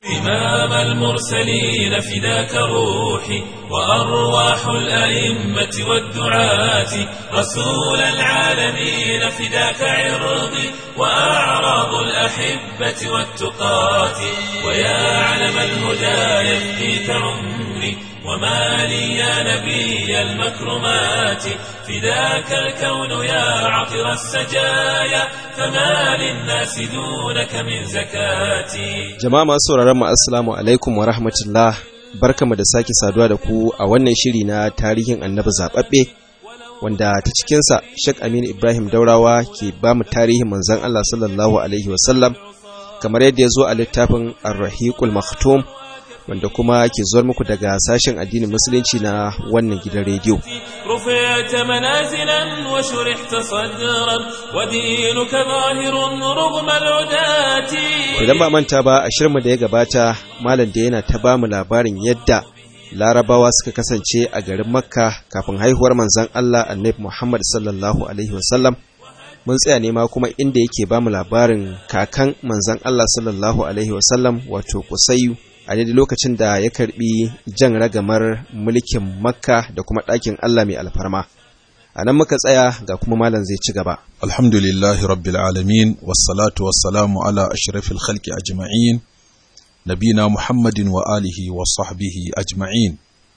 إمام المرسلين فداك روحي وأرواح الأئمة والدعاة رسول العالمين فداك عرضي وأعراض الأحبة والتقاة ويا علم الهدى يفديك عمري وما لي يا نبي المكرمات فداك الكون يا عطر السجايا فما للناس دونك من زكاتي Jama'a masu sauraron mu assalamu alaikum wa rahmatullah barkamu da sake saduwa da ku a wannan shiri na tarihin annabi zababbe wanda ta cikinsa Sheikh Aminu Ibrahim Daurawa ke ba mu tarihin manzon Allah sallallahu alaihi wasallam kamar yadda ya zo a littafin Ar-Rahiqul Maktum wanda kuma ke zuwar muku daga sashen addinin musulunci na wannan gidan rediyo. رفعت منازلا وشرحت صدرا ودينك ظاهر رغم العداة Idan ba manta ba a shirma da ya gabata malam da yana ta bamu labarin yadda larabawa suka kasance a garin makka kafin haihuwar manzon Allah annabi Muhammad sallallahu alaihi wasallam mun tsaya ne ma kuma inda yake bamu labarin kakan manzon Allah sallallahu alaihi wasallam wato Kusayyu a daidai lokacin da ya karbi jan ragamar mulkin makka da kuma ɗakin Allah mai alfarma a nan muka tsaya ga kuma malam zai ci gaba الحمد لله رب العالمين والصلاة والسلام على أشرف الخلق أجمعين نبينا محمد وآله وصحبه أجمعين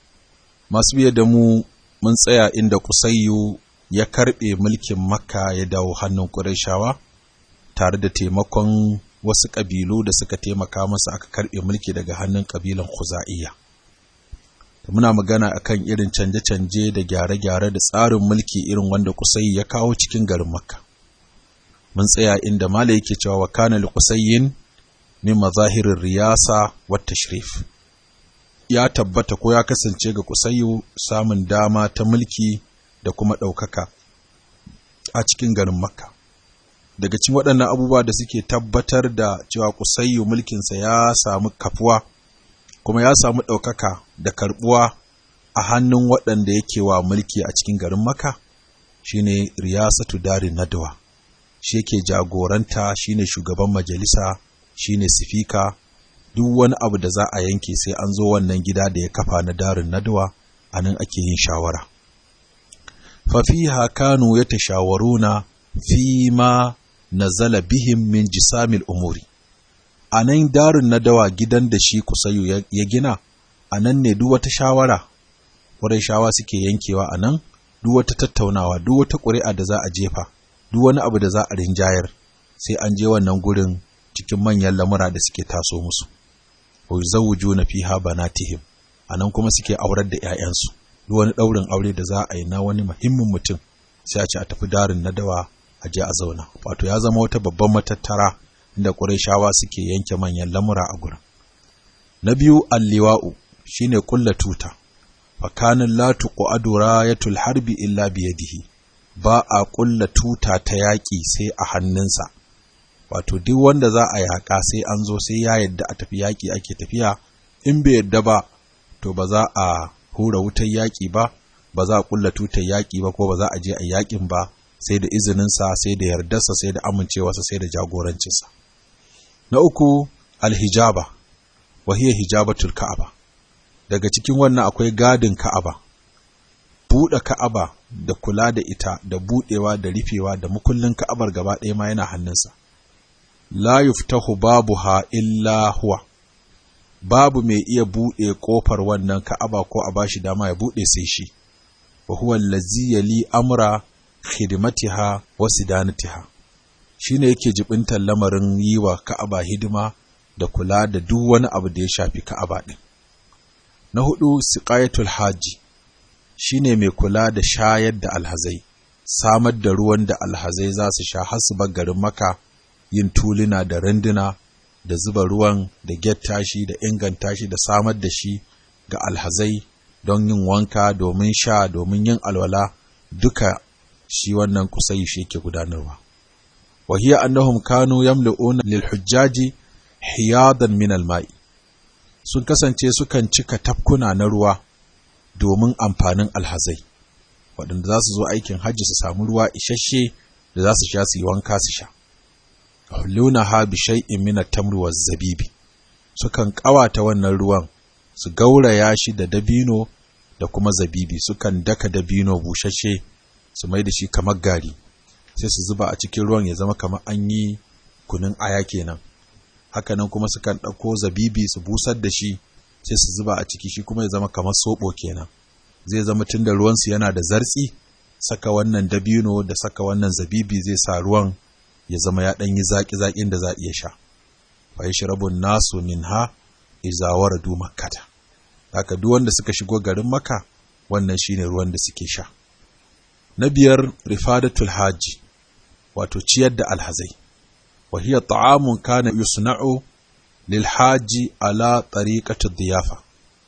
ما سبي دمو من tsaya inda Kusayyu ya karɓe mulkin Makka ya dawo hannun Qurayshawa tare da taimakon wasu ƙabilu da suka taimaka masa aka karɓe mulki daga hannun ƙabilan Khuza'iyya. muna magana akan irin canje-canje da gyare-gyare da tsarin mulki irin wanda Kusai ya kawo cikin garin Makka. Mun tsaya inda Mala yake cewa wa kana li Qusayyin min mazahirin riyasa wa tashrif. Ya tabbata ko ya kasance ga Kusayyu samun dama ta mulki da kuma ɗaukaka a cikin garin Makka. Daga cikin waɗannan abubuwa da suke tabbatar da cewa Kusayyu mulkinsa ya samu kafuwa kuma ya samu ɗaukaka da karɓuwa a hannun waɗanda yake wa mulki a cikin garin maka shine riyasatu darin nadawa shi yake jagoranta shine shugaban majalisa shine sifika duk wani abu da za a yanke sai an zo wannan gida da ya kafa na darin nadawa a nan ake yin shawara fafiha kanu ya tashawaruna fi ma nazala bihim min jisamil umuri a nan darin na dawa gidan da shi kusayu ya gina a nan ne duk wata shawara wurin shawa suke yankewa a nan duk wata tattaunawa duk wata ƙuri'a da za a jefa duk wani abu da za a rinjayar sai an je wannan gurin cikin manyan lamura da suke taso musu wa zawuju na fiha banatihim a nan kuma suke aurar da 'ya'yansu duk wani ɗaurin aure da za a yi na wani muhimmin mutum sai a ce a tafi darin na dawa a je a zauna wato ya zama wata babban matattara inda Qurayshawa suke yanke manyan lamura a gurin. Na biyu alliwa'u shine kulla tuta. Fakanin la tuqadu rayatul harbi illa biyadihi. Ba a kulla tuta ta yaƙi sai a hannunsa. Wato duk wanda za a yaƙa sai an zo sai ya yadda a tafi yaƙi ake tafiya, in bai yadda ba, to ba za a hura wutar yaƙi ba, ba za a kulla tutar yaƙi ba ko ba za a je a yaƙin ba, sai da izininsa, sai da yardarsa, sai da amincewarsa, sai da jagorancinsa. Na uku alhijaba, wahiyar hijabatul ka'aba. Daga cikin wannan akwai gadin ka'aba, buɗe ka'aba da kula da ita da buɗewa da rufewa da mukullin ka'abar gaba ɗaya ma yana hannunsa. La yuftahu babuha illa huwa, babu mai iya buɗe ƙofar wannan ka'aba ko a bashi dama ya buɗe sai shi, wa huwa allazi yali amra khidmatiha wa sidanatiha. shi ne yake jibintar lamarin yi wa ka'aba hidima da kula da duk wani abu da ya shafi ka'aba ɗin. Na hudu, siƙayatul haji shi ne mai kula da shayar da alhazai, samar da ruwan da alhazai za su sha har su garin maka yin tuluna da randuna da zuba ruwan da getta shi da inganta shi da samar da shi ga alhazai don yin wanka domin sha domin yin alwala duka shi wannan kusai shi ke gudanarwa. وهي أنهم كانوا يملؤون للحجاج حياضا من الماء sun kasance sukan cika tafkuna na ruwa domin amfanin alhazai waɗanda za su zo aikin hajji su samu ruwa isasshe da za su sha su yi wanka su sha hulluna ha bi shay'in min at-tamr zabibi sukan ƙawata wannan ruwan su gauraya shi da dabino da kuma zabibi sukan daka dabino bushashe su mai da shi kamar gari sai su zuba a cikin ruwan ya zama kamar an yi kunun aya kenan hakanan kuma sukan ɗauko zabibi su busar da shi sai su zuba a ciki shi kuma ya zama kamar soɓo kenan zai zama tun da ruwansu yana da zartsi saka wannan dabino da saka wannan zabibi zai sa ruwan ya zama ya ɗan yi zaƙi-zaƙin da za a iya sha fa yi shirabun nasu min ha izawar du makkata haka duk wanda suka shigo garin maka wannan shine ruwan da suke sha na biyar rifadatul haji wato ciyar da alhazai wa hiya ta'amun kana yusna'u lil haji ala tariqati diyafa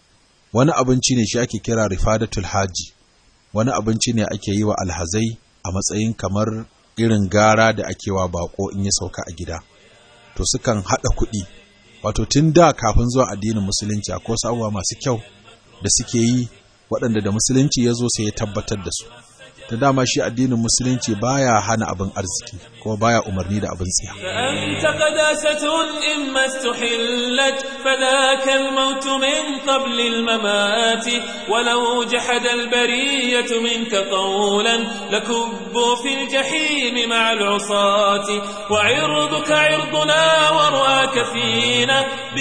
wani abinci ne shi ake kira rifadatul haji wani abinci ne ake yi wa alhazai a matsayin kamar irin gara da ake wa bako in ya sauka a gida to sukan hada kuɗi wato tun da kafin zuwa addinin musulunci akwai wasu abubuwa masu kyau da suke yi waɗanda da musulunci ya zo sai ya tabbatar da su da dama shi addinin musulunci baya hana abin arziki kuma baya umarni da abin tsiya فأنت قداسة إما استحلت فذاك الموت من قبل الممات ولو جحد البرية منك قولا لكبوا في الجحيم مع العصاة وعرضك عرضنا ورؤاك فينا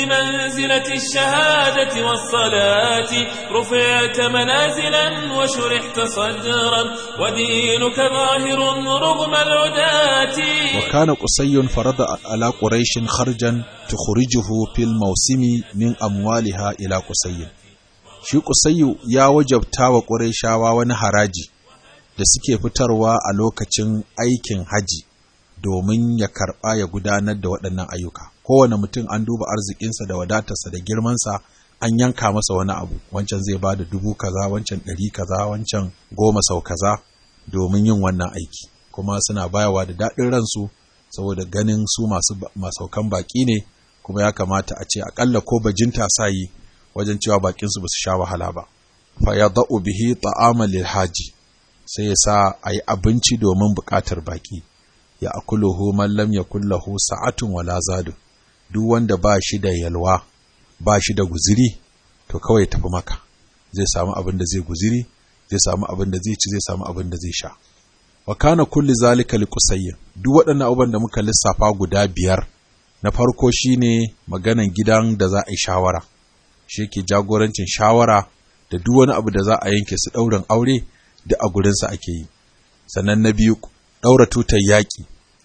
بمنزلة الشهادة والصلاة رفعت منازلا وشرحت صدرا ودينك ظاهر رغم العداة وكان قصي فرض على قريش خرجا تخرجه في الموسم من أموالها إلى قصي shi Qusayyu ya wajabta wa Qurayshawa wani haraji da suke fitarwa a lokacin aikin haji domin ya karɓa ya gudanar da waɗannan ayyuka kowane mutum an duba arzikinsa da wadatarsa da girmansa an yanka masa wani abu wancan zai ba da dubu kaza wancan ɗari kaza wancan goma sau kaza domin yin wannan aiki kuma suna bayawa da daɗin ransu saboda ganin su masu masaukan baƙi ne kuma ya kamata a ce aƙalla ko bajinta sa yi wajen cewa baƙinsu ba su sha wahala ba fa ya da'u bihi ta'ama lil haji sai ya sa a yi abinci domin buƙatar baƙi ya akuluhu man lam yakul lahu sa'atun wala zadu duk wanda ba shi da yalwa ba shi da guziri to kawai tafi maka zai samu abin da zai guziri zai samu abin da zai ci zai samu abin da zai sha wa kana kulli zalika liqusayyin duk waɗannan abubuwan da muka lissafa guda biyar na farko shine maganan gidan da za a yi shawara shi yake jagorancin shawara da duk wani abu da za a yanke su ɗaurin aure da a gurinsa ake yi sannan na biyu ɗaura tutar yaƙi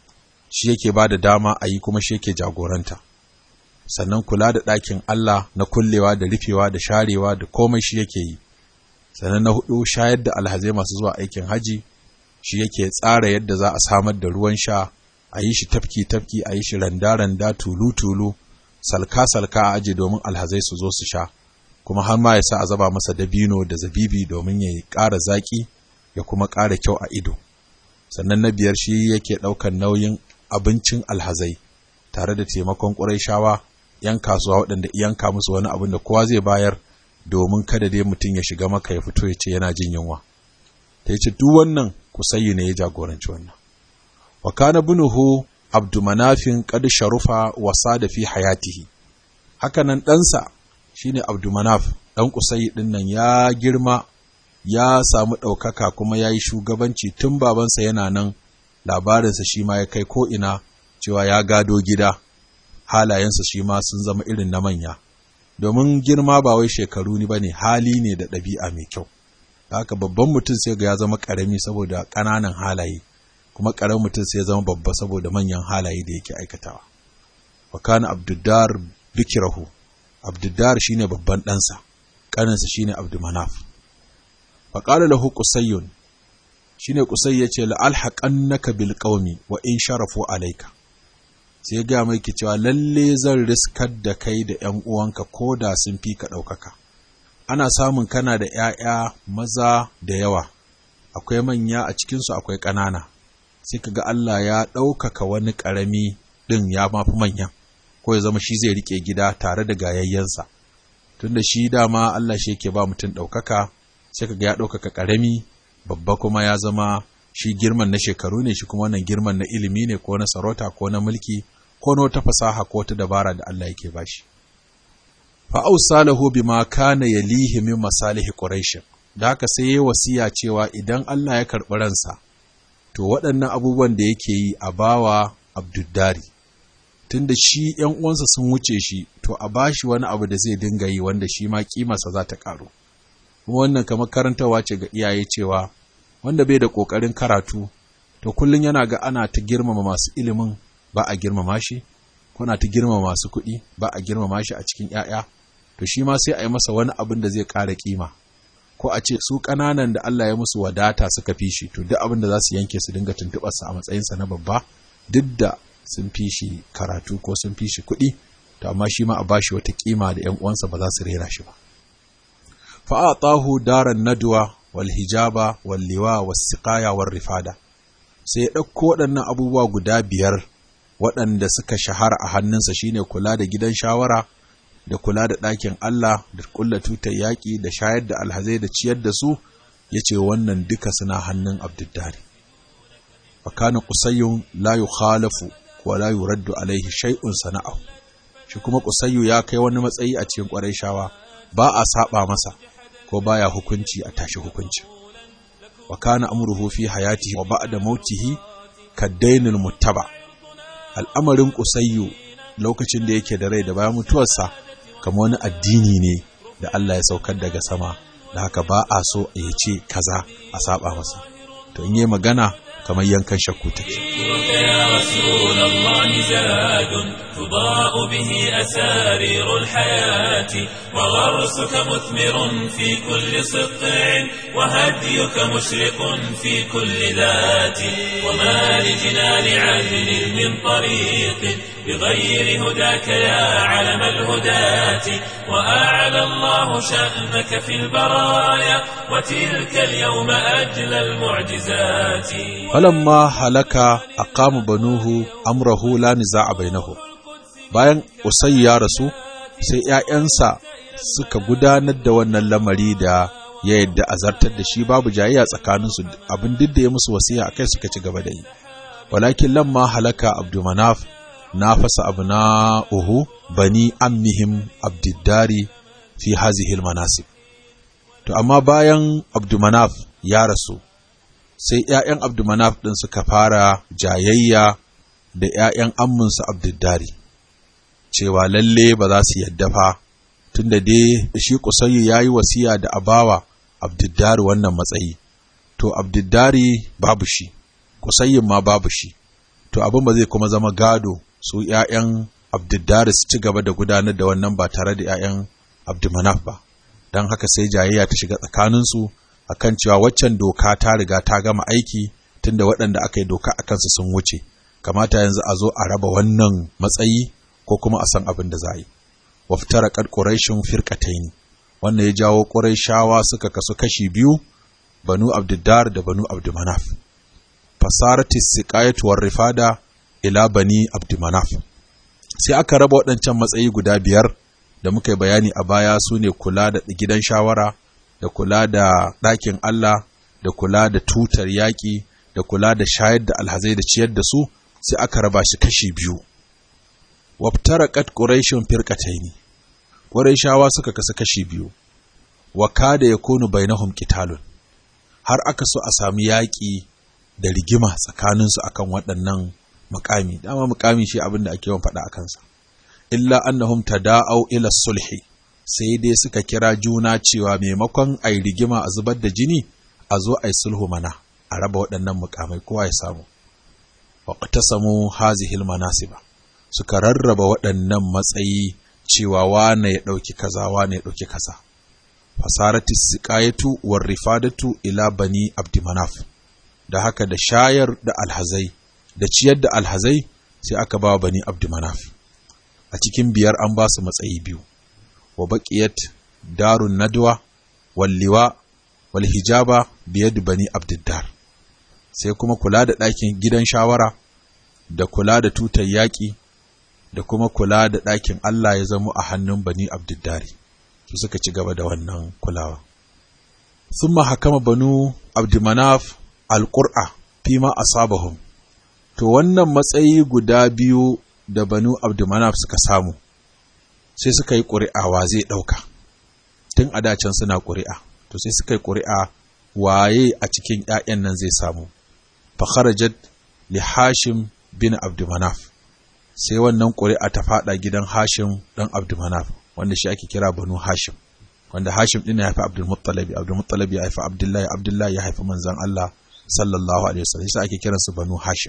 shi yake ba da dama a yi kuma shi yake jagoranta sannan kula da ɗakin Allah na kullewa da rufewa da sharewa da komai shi yake yi sannan na hudu shayar da alhazai masu zuwa aikin haji shi yake tsara yadda za a samar da ruwan sha a yi shi tafki-tafki a yi shi randa-randa tulu-tulu salka-salka a aji domin alhazai su zo su sha kuma har ma ya sa a zaba masa dabino da zabibi domin ya ƙara zaƙi ya kuma ƙara kyau a ido sannan na biyar shi yake ɗaukar nauyin abincin alhazai tare da taimakon ƙurayshawa ‘yan kasuwa waɗanda yanka musu wani abin da kowa zai bayar domin kada dai mutum ya shiga maka ya fito ya ce yana jin yunwa ta yi ce duk wannan kusayi ne ya jagoranci wannan wa kana bunuhu abdumanafin qad sharufa wasa da fi hayatihi hakanan ɗansa shine abdumanaf ɗan kusayi ɗin nan ya girma ya samu ɗaukaka kuma ya yi shugabanci tun babansa yana nan labarinsa shi ma ya kai ko'ina cewa ya gado gida halayensa shi ma sun zama irin na manya domin girma ba wai shekaru ni ba ne hali ne da ɗabi'a mai kyau haka babban mutum sai ga ya zama ƙarami saboda ƙananan halaye kuma ƙaramin mutum sai ya zama babba saboda manyan halaye da yake aikatawa wa kana abduddar bikirahu abduddar shine babban ɗansa ƙaninsa shine abdumanaf fa qala lahu qusayyun shine qusay yace la alhaqannaka bil qaumi wa in sharafu alayka sai ga mai ki cewa lalle zan riskar da kai da ƴan uwanka ko da sun fi ka ɗaukaka ana samun kana da ‘ya'ya maza da yawa akwai manya a cikinsu akwai ƙanana sai ka ga Allah ya ɗaukaka wani ƙarami ɗin ya mafi manyan ko ya zama shi zai riƙe gida tare da gayayyensa tunda shi dama Allah shi yake ba mutum ɗaukaka sai ka ga ya ɗaukaka ƙarami babba kuma ya zama shi girman na shekaru ne shi kuma wannan girman na ilimi ne ko na sarauta ko na mulki ko na wata fasaha ko wata dabara da Allah yake bashi fa ausalahu bima kana yalihi min masalihi quraish da haka sai yayi wasiya cewa idan Allah ya karɓi ransa to waɗannan abubuwan da yake yi a bawa Abduddari tunda shi ‘yan uwansa sun wuce shi to a bashi wani abu da zai dinga yi wanda shi ma kimarsa za ta ƙaru kuma wannan kamar karantawa ce ga iyaye cewa wanda bai da ƙoƙarin karatu to kullum yana ga ana ta girmama masu ilimin ba a girmama shi ko na ta girmama masu kuɗi ba a girmama shi a cikin ‘ya'ya to shi ma sai a yi masa wani abin da zai ƙara kima ko a ce su ƙananan da Allah ya musu wadata suka fi shi to duk abin da za su yanke su dinga tuntuɓarsa a matsayinsa na babba duk da sun fi shi karatu ko sun fi shi kuɗi to amma shi ma a bashi wata kima da ƴan uwansa ba za su rera shi ba fa atahu daran nadwa wal hijaba wal liwa was siqaya war rifada sai ya ɗauko waɗannan abubuwa guda biyar waɗanda suka shahara a hannunsa shine kula da gidan shawara da kula da ɗakin Allah da kulla tutar yaƙi da shayar da alhazai da ciyar da su ya ce wannan duka suna hannun abdullari fakana kusayyun la yukhalafu wa la yuraddu alaihi shay'un sana'ahu shi kuma kusayyu ya kai wani matsayi a cikin ƙwarai shawa ba a saba masa ko baya hukunci a tashi hukunci wa kana amruhu fi hayatihi wa ba'da mautihi kaddainul muttaba al'amarin kusayyu lokacin da yake da rai da bayan mutuwarsa kamar wani addini ne da Allah ya saukar daga sama da haka ba a so a ce kaza a saba masa to in yi magana kamar yankan shakku take يا رسول الله زاد تضاء به أسارير الحياة وغرسك مثمر في كل سطع وهديك مشرق في كل ذات وما لجنان عدل من طريق بغير هداك يا علم الهداة وأعلى الله شأنك في البرايا وتلك اليوم أجل المعجزات falamma halaka aqama banuhu amrahu la niza'a bainahu bayan usayyu ya rasu sai ƴaƴansa suka gudanar da wannan lamari da ya yadda azartar da shi babu jayayya tsakaninsu abin duk da ya musu wasiya akai suka ci gaba da yi walakin lamma halaka abdumanaf nafasa abna'uhu bani ammihim abdiddari fi hazihi manasib to amma bayan abdumanaf ya rasu sai ‘ya'yan Abdumanaf ɗin suka fara jayayya da ‘ya'yan amminsa Abduddari, cewa lalle ba za su yadda fa, tun da dai shi Kusayyu ya yi wasiya da abawa Abduddari wannan matsayi, to Abduddari babu shi, Kusayyun ma babu shi, to abin ba zai kuma zama gado su ‘ya'yan Abduddari su ci gaba da gudanar da wannan ba tare da ‘ya'yan Abdumanaf ba, don haka sai jayayya ta shiga tsakaninsu. akan cewa waccan doka ta riga ta gama aiki tunda waɗanda aka yi doka a kansu sun wuce kamata yanzu a zo a raba wannan matsayi ko kuma a san abin da za a yi waftara kad quraishun firqatayn wannan ya jawo quraishawa suka kasu kashi biyu banu abdiddar da banu abdumanaf fasarati siqayatu war rifada ila bani abdumanaf sai aka raba waɗancan matsayi guda biyar da muka yi bayani a baya su ne kula da gidan shawara da kula da ɗakin Allah da kula da tutar yaƙi da kula da shayar da alhazai da ciyar da su sai aka raba shi kashi biyu waftara kat quraishun firqataini quraishawa suka kasa kashi biyu wa kada yakunu bainahum qitalun har aka so a sami yaƙi da rigima tsakanin su akan waɗannan mukami dama mukami shi abin da ake yawan faɗa akan sa illa annahum tada'au ila sulhi sai dai suka kira juna cewa maimakon a yi rigima a zubar da jini a zo a yi sulhu mana a raba waɗannan mukamai kowa ya samu waƙata samu hazihil manasiba suka rarraba waɗannan matsayi cewa wane ya ɗauki kaza wane ya ɗauki kaza fasarati siqayatu war rifadatu ila bani abdimanaf da haka da shayar da alhazai da ciyar da alhazai sai aka ba bani abdimanaf a cikin biyar an ba su matsayi biyu wa baƙiyat darun nadwa walliwa wal hijaba biyad bani abdiddar sai kuma kula da ɗakin gidan shawara da kula da tutar yaƙi da kuma kula da ɗakin Allah ya zama a hannun bani abdiddari su suka ci gaba da wannan kulawa summa hakama banu abdimanaf alƙur'a fima asabahum to wannan matsayi guda biyu da banu abdimanaf suka samu sai suka yi ƙuri'a wa zai ɗauka tun a dacen suna ƙuri'a to sai suka yi ƙuri'a waye a cikin ‘ya'yan nan zai samu fakharajat li hashim bin abdumanaf sai wannan ƙuri'a ta faɗa gidan hashim ɗan abdumanaf wanda shi ake kira banu hashim wanda hashim ɗin ya haifi abdulmuttalabi abdulmuttalabi ya haifi abdullahi abdullahi ya haifi manzan allah sallallahu alaihi wasallam sai ake kiransu banu hashim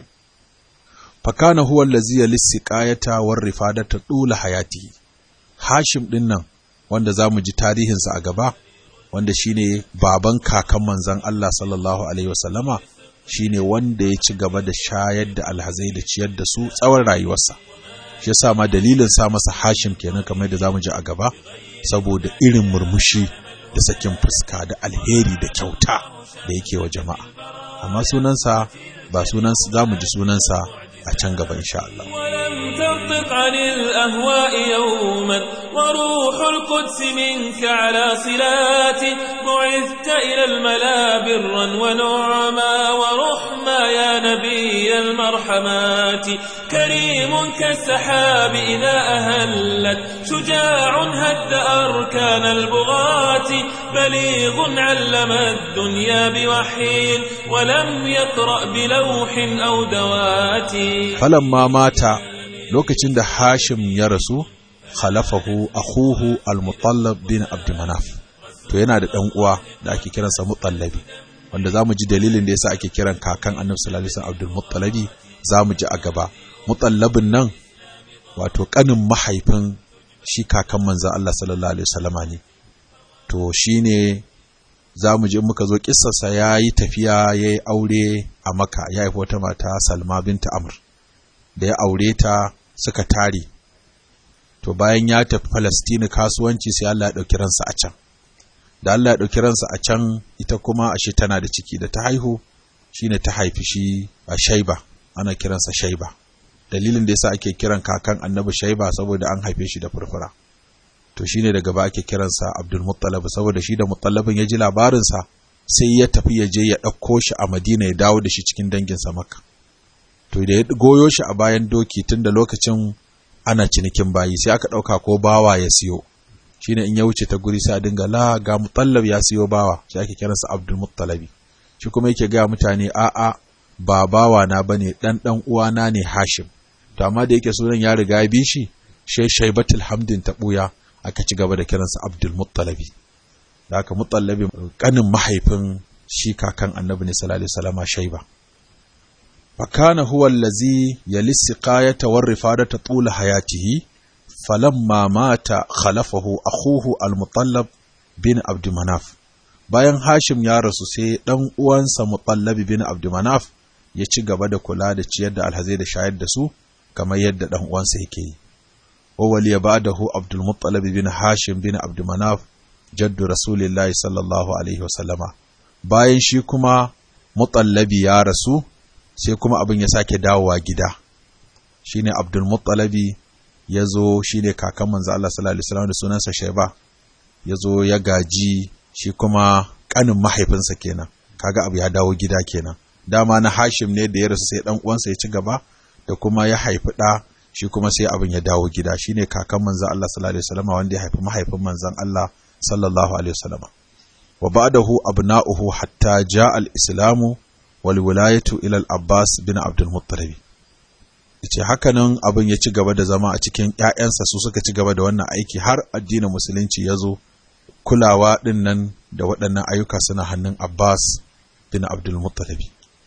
fakana huwa allazi yalissiqayata war rifadata dula hayatihi hashim ɗin nan wanda zamu ji tarihinsa a gaba wanda shine baban kakan manzan Allah sallallahu alaihi wasallama shine wanda ya ci gaba da shayar da alhazai da ciyar da su tsawon rayuwarsa shi yasa ma dalilin sa masa hashim kenan kamar da zamu ji a gaba saboda irin murmushi da sakin fuska da alheri da kyauta da yake wa jama'a amma sunansa ba sunansa zamu ji sunansa a can gaba insha Allah ولم تنطق عن الأهواء يوما وروح القدس منك على صلات بعثت إلى الملا برا ونعما ورحما يا نبي المرحمات كريم كالسحاب إذا أهلت شجاع هد أركان البغاة بليغ علم الدنيا بوحي ولم يقرأ بلوح أو دوات falamma mata lokacin da Hashim ya rasu khalafahu akhuhu al-Mutallab bin Abdulmanaf to yana da dan uwa da ake kiransa Mutallabi wanda zamu ji dalilin da yasa ake kiran kakan Annabi sallallahu alaihi wasallam Abdul Muttalabi zamu ji a gaba Mutallabin nan wato kanin mahaifin shi kakan manzon Allah sallallahu alaihi wasallama ne to shine zamu ji muka zo kissarsa yayi tafiya yayi aure a Makka ya haifi wata mata Salma binta Amr da ya aure ta suka tare to bayan ya tafi Falastini kasuwanci sai Allah ya ɗauki ransa a can da Allah ya ɗauki ransa a can ita kuma ashe tana da ciki da ta haihu shine ta haifi shi a Shaiba ana kiransa Shaiba dalilin da yasa ake kiran kakan Annabi Shaiba saboda an haife shi da furfura to shine daga ba ake kiransa Abdul Muttalib saboda shi da Muttalibin ya ji labarinsa sai ya tafi ya je ya ɗauko shi a Madina ya dawo da shi cikin danginsa Makka to da ya goyo shi a bayan doki tun da lokacin ana cinikin bayi sai aka ɗauka ko bawa ya siyo shine in ya wuce ta guri sai a dinga la ga mutallab ya siyo bawa shi ake kiransa abdul muttalabi shi kuma yake ga mutane a'a ba bawa na bane dan dan uwana ne hashim to amma da yake sunan ya riga ya bi shi shai shaibatul hamdin ta buya aka ci gaba da kiransa abdul muttalabi da aka muttallabi kanin mahaifin shi kakan annabi ne sallallahu alaihi wasallama shaiba فكان هو الذي يلي السقاية والرفادة طول حياته فلما مات خلفه أخوه المطلب بن عبد مناف bayan Hashim ya rasu sai ɗan uwansa Mutallabi bin Abdumanaf ya ci gaba da kula da ciyar da alhazai da shayar da su kamar yadda ɗan uwansa yake yi. Wawali ya ba'dahu Abdul Muttalib bin Hashim bin Abdumanaf jaddu Rasulillahi sallallahu alaihi wasallama. Bayan shi kuma Mutallabi ya rasu sai kuma abin ya sake dawowa gida shine Abdul Muttalabi ya zo shine kakan manzo Allah sallallahu alaihi wasallam da sunansa Shaiba ya zo ya gaji shi kuma kanin mahaifinsa kenan kaga abu ya dawo gida kenan dama na Hashim ne da ya rasu sai dan uwansa ya ci gaba da kuma ya haifi da shi kuma sai abin ya dawo gida shine kakan manzo Allah sallallahu alaihi wasallam wanda ya haifi mahaifin manzon Allah sallallahu alaihi wasallam wa ba'dahu abna'uhu hatta ja'a al-islamu walwilayatu ila al-Abbas bin Abdul Muttalib yace hakanan abin ya ci gaba da zama a cikin ƴaƴansa su suka ci gaba da wannan aiki har addinin musulunci ya zo kulawa din nan da waɗannan ayyuka suna hannun Abbas bin Abdul Muttalib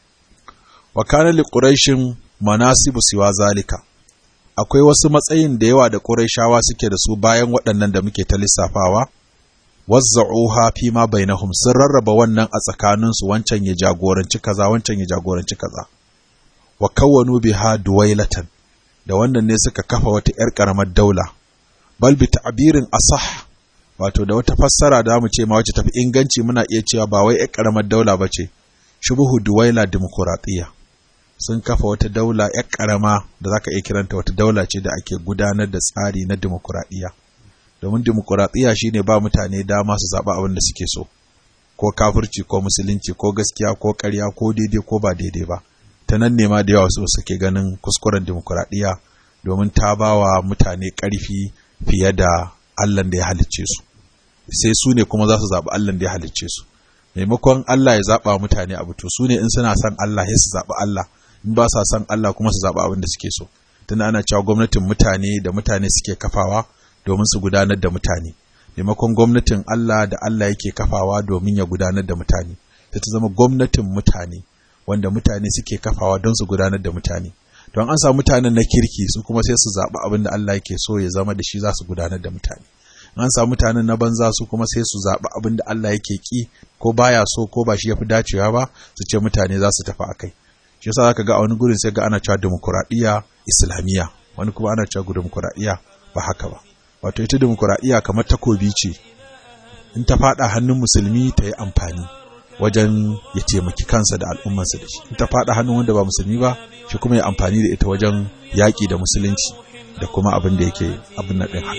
wa kana li quraishin manasibu siwa zalika akwai wasu matsayin da yawa da quraishawa suke da su bayan waɗannan da muke ta lissafawa wazza'uha fi ma bainahum sun rarraba wannan a tsakaninsu wancan ya jagoranci kaza wancan ya jagoranci kaza wa kawwanu biha duwailatan da wannan ne suka kafa wata yar karamar daula bal bi ta'birin asah wato da wata fassara da mu ce ma wacce tafi inganci muna iya cewa ba wai yar karamar daula bace shubuhu duwaila demokratiya sun kafa wata daula yar karama da zaka iya kiranta wata daula ce da ake gudanar da tsari na demokradiya domin dimokuraɗiyya shine ba mutane dama su zaɓa abin da suke so ko kafirci ko musulunci ko gaskiya ko ƙarya ko daidai ko ba daidai ba ta nan ne ma da yawa su suke ganin kuskuren dimokuraɗiyya domin ta ba wa mutane ƙarfi fiye da Allah da ya halicce su sai su ne kuma za su zaɓi Allah da ya halicce su maimakon Allah ya zaɓa mutane abu to su ne in suna son Allah sai su zaɓi Allah in ba sa son Allah kuma su zaɓi abin da suke so tunda ana cewa gwamnatin mutane da mutane suke kafawa domin su gudanar da mutane maimakon gwamnatin Allah da Allah yake kafawa domin ya gudanar da mutane ta ta zama gwamnatin mutane wanda mutane suke kafawa don su gudanar da mutane don an samu mutanen na kirki su kuma sai su zaɓi abin da Allah yake so ya zama da shi za su gudanar da mutane an samu mutanen na banza su kuma sai su zaɓi abin da Allah yake ki ko baya so ko ba shi yafi dacewa ba su ce mutane za su tafi akai shi yasa zaka ga a wani gurin sai ga ana cewa demokuraɗiyya islamiyya wani kuma ana cewa demokuraɗiyya ba haka ba wato ita demokuraɗiyya kamar takobi ce in ta faɗa hannun musulmi ta yi amfani wajen ya taimaki kansa da al'ummarsa da shi in ta faɗa hannun wanda ba musulmi ba shi kuma ya amfani da ita wajen yaƙi da musulunci da kuma abin da yake abin na ɗin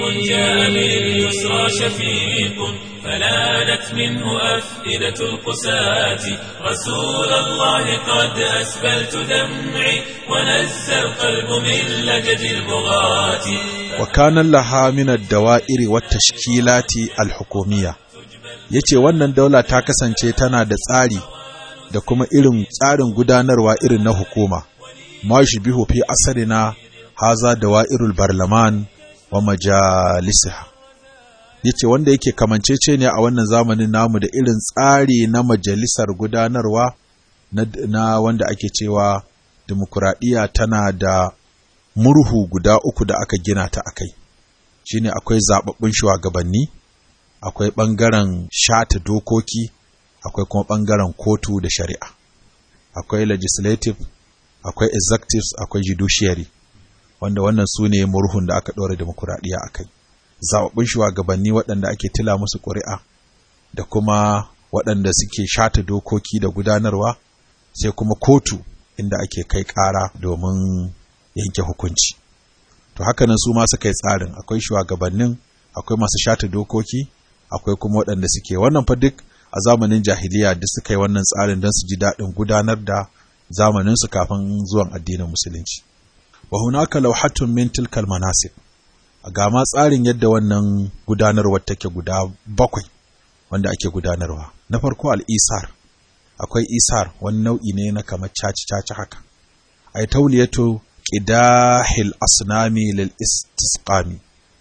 haka. فلانت منه أفئدة القساة رسول الله قد أسبلت دمعي ونزى القلب من لجد البغاة وكان لها من الدوائر والتشكيلات الحكومية yace wannan daula ta kasance tana da tsari da kuma irin tsarin gudanarwa irin na hukuma ma shi bihu fi asarina haza dawa'irul barlaman wa majalisiha yace wanda yake kamancece ne a wannan zamanin namu da irin tsari na majalisar gudanarwa na, na wanda ake cewa demokuraɗiyya tana da murhu guda uku da aka gina ta akai shine akwai zababbun shugabanni akwai ɓangaren shata dokoki akwai kuma ɓangaren kotu da shari'a akwai legislative akwai executive akwai judiciary wanda wannan su ne murhun da aka ɗora demokuraɗiyya a kai zaɓaɓɓun shugabanni waɗanda ake tila musu ƙuri'a da kuma waɗanda suke shata dokoki da gudanarwa sai kuma kotu inda ake kai ƙara domin yanke hukunci to haka nan su ma suka yi tsarin akwai shugabannin akwai masu shata dokoki akwai kuma waɗanda suke wannan fa duk a zamanin jahiliya duk suka yi wannan tsarin don su ji daɗin gudanar da zamaninsu kafin zuwan addinin musulunci wa hunaka lawhatun min tilkal manasib ga ma tsarin yadda wannan gudanarwar take guda bakwai wanda ake gudanarwa na farko al-isar akwai isar wani nau'i ne na kamar caci caci haka ay tawliyatu qidahil asnami lil istisqami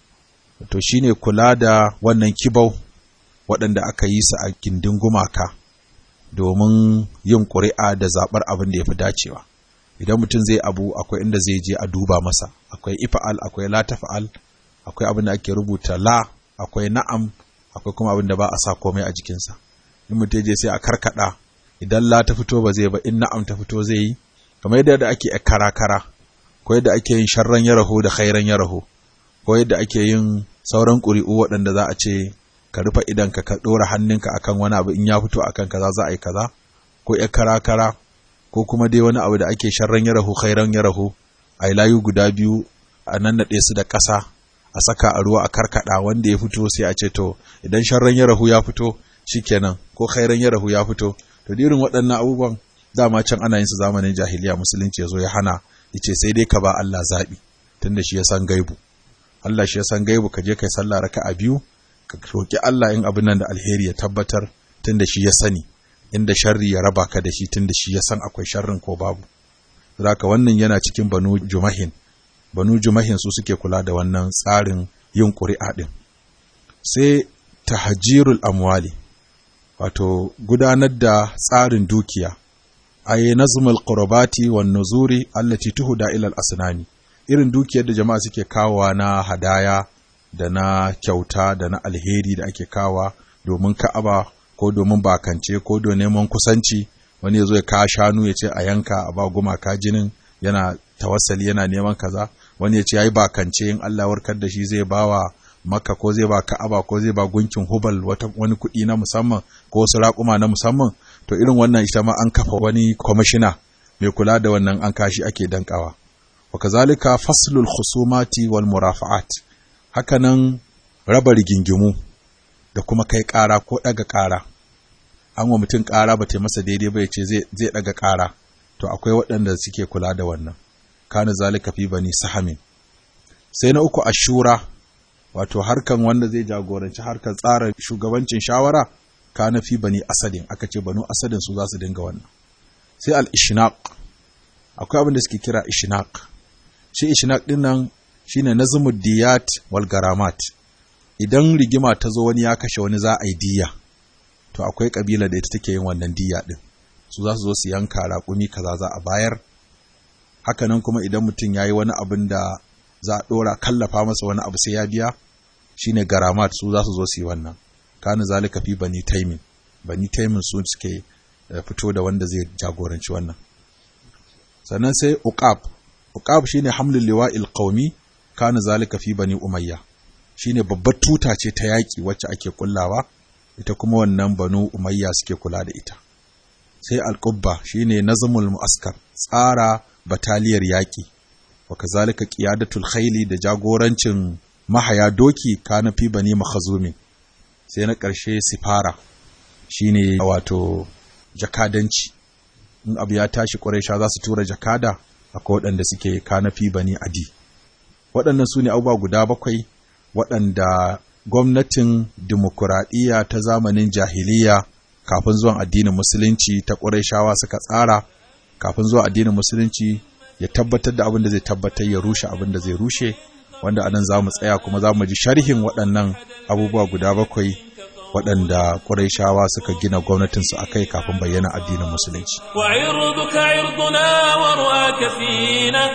to shine kula da wannan kibau waɗanda aka yi su a gindin gumaka domin yin ƙuri'a da zaɓar abin da ya fi dacewa idan mutum zai abu akwai inda zai je a duba masa akwai ifa'al akwai la tafa'al akwai abin da ake rubuta la akwai na'am akwai kuma abin da ba a sa komai a jikinsa in mutum je sai a karkada idan la ta fito ba zai ba in na'am ta fito zai yi kamar yadda ake kara kara ko yadda ake yin sharran ya raho da khairan ya raho ko yadda ake yin sauran ƙuri'u waɗanda za a ce ka rufe idanka ka ɗora hannunka akan wani abu in ya fito akan kaza za a yi kaza ko ya kara kara ko kuma dai wani abu da ake sharran ya rahu khairan ya rahu a layu guda biyu a nan naɗe su da ƙasa a saka a ruwa a karkada wanda ya fito sai a ce to idan sharran ya rahu ya fito shikenan ko khairan ya rahu ya fito to irin waɗannan abubuwan dama can ana yin su zamanin jahiliya musulunci ya zo ya hana yace sai dai ka ba Allah zaɓi tunda shi ya san gaibu Allah shi ya san gaibu ka je kai sallah raka'a biyu ka roki Allah in abin nan da alheri ya tabbatar tunda shi ya sani inda sharri ya raba ka da shi tunda shi ya san akwai sharrin ko babu zaka wannan yana cikin banu jumahin banu jumahin su suke kula da wannan tsarin yin ƙuri'a din sai tahjirul amwali wato gudanar da tsarin dukiya ay nazmul qurbati wan nuzuri allati tuhda ila al asnani irin dukiyar da jama'a suke kawowa na hadaya da na kyauta da na alheri da ake kawa domin ka'aba ko domin bakance ko don neman kusanci wani ya zo ya kawo shanu ya ce a yanka a ba gumaka jinin yana tawassali yana neman kaza wani ya ce yayi bakance in Allah warkar da shi zai bawa maka ko zai ba ka'aba ko zai ba gunkin hubal wata wani kuɗi na musamman ko wasu raƙuma na musamman to irin wannan ita ma an kafa wani kwamishina mai kula da wannan an kashi ake dankawa wa kazalika faslul khusumati wal murafa'at hakanan raba rigingimu da kuma kai ƙara ko ɗaga ƙara an wa mutum ƙara ba ta masa daidai ba ya ce zai ɗaga ƙara to akwai waɗanda suke kula da wannan kana zalika fi bani sahamin sai na uku ashura wato harkan wanda zai jagoranci harkar tsara shugabancin shawara kana fi bani asadin aka ce banu asadin su za su dinga wannan sai al-ishnaq akwai abin da suke kira ishnaq shi ishnaq din nan shine nazmud diyat wal garamat idan rigima ta zo wani ya kashe wani za a yi diya to akwai kabila da ita take yin wannan diya din su za su zo su yanka raƙumi kaza za a bayar hakanan kuma idan mutum ya yi wani abin da za a ɗora kallafa masa wani abu sai ya biya shine garamat su za su zo su yi wannan kana zalika fi bani taimin bani taimin su suke fito da wanda zai jagoranci wannan sannan sai uqab uqab shine hamlul liwa'il qaumi kana zalika fi bani umayya shine babbar tuta ce ta yaki wacce ake kullawa ita kuma wannan banu umayya suke kula da ita sai alqubba shine nazmul muaskar tsara bataliyar yaki wa kazalika qiyadatul khayli da jagorancin mahaya doki kana fi bani makhazumin sai na ƙarshe sifara shine wato jakadanci in abu ya tashi ƙwarai za su tura jakada akwai waɗanda suke kanafi bani adi waɗannan su ne abubuwa guda bakwai waɗanda gwamnatin dimokuraɗiyya ta zamanin jahiliya kafin zuwan addinin musulunci ta ƙwarai suka tsara kafin zuwan addinin musulunci ya tabbatar da abin da zai tabbatar ya rushe abin da zai rushe wanda anan za mu tsaya kuma za mu ji sharhin waɗannan abubuwa guda bakwai waɗanda ƙurayshawa suka gina gwamnatinsu a kai kafin bayyana addinin musulunci. وعرضك عرضنا ورؤاك فينا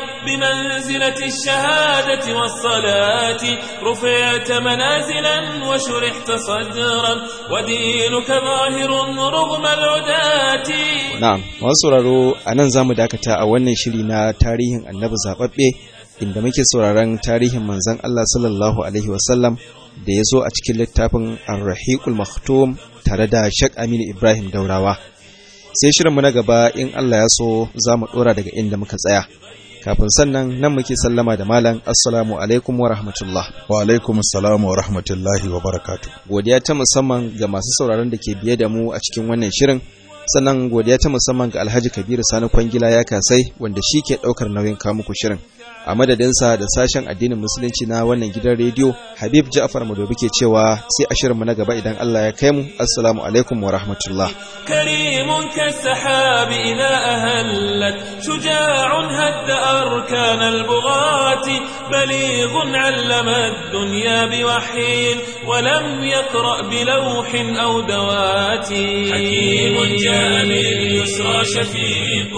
بمنزلة الشهادة والصلاة رفعت منازلا وشرحت صدرا ودينك ظاهر رغم العداة Na'am, masu sauraro a nan za mu dakata a wannan shiri na tarihin annabi zaɓaɓɓe inda muke sauraron tarihin manzon Allah sallallahu Alaihi wasallam da ya zo a cikin littafin Ar-Rahiqul Maktum tare da Sheikh Aminu Ibrahim Daurawa. Sai shirinmu na gaba in Allah ya so za mu ɗora daga inda muka tsaya. Kafin sannan nan muke sallama da malam Assalamu alaikum wa rahmatullah. Wa alaikum assalam wa rahmatullahi wa barakatu. Godiya ta musamman ga masu sauraron da ke biye da mu a cikin wannan shirin. Sannan godiya ta musamman ga Alhaji Kabiru Sani Kwangila ya kasai wanda shi ke ɗaukar nauyin kawo muku shirin. a madadinsa da sashen addinin musulunci na wannan gidan rediyo habib ja'far madobi ke cewa sai a shirinmu na gaba idan allah ya kai mu assalamu alaikum wa rahmatullah كريم كالسحاب إذا أهلت شجاع هد أركان البغاة بليغ علم الدنيا بوحي ولم يقرأ بلوح أو دوات حكيم جاء باليسرى شفيق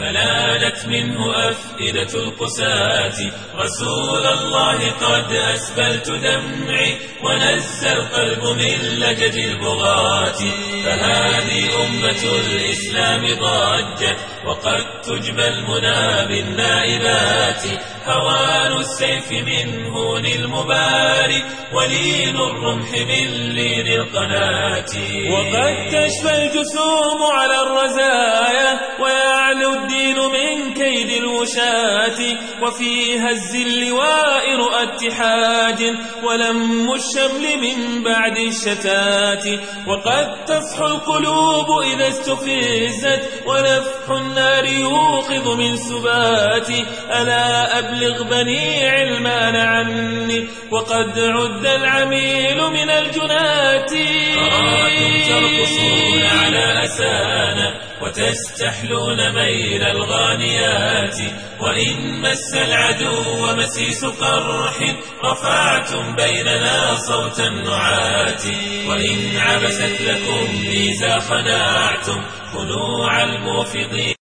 فنالت منه أفئدة القساة رسول الله قد أسبلت دمعي ونزى القلب من لجد البغاة فهذه أمة الإسلام ضجت وقد تجبى المنى بالنائبات هوان السيف من هون المباري ولين الرمح من لين القناة وقد تشفى الجسوم على الرزايا ويعلو الدين من كيد الوشاة وفي هز اللواء رؤى اتحاج ولم الشمل من بعد الشتات وقد تصحو القلوب إذا استفزت ونفح النار يوقظ من سبات ألا أبلغ بني علمان عني وقد عد العميل من الجنات أراكم ترقصون على أسانا وتستحلون ميل الغانيات وإن مس العدو مسيس قرح رفعتم بيننا صوت النعات وإن عبست لكم ميزا خناعتم خنوع الموفضين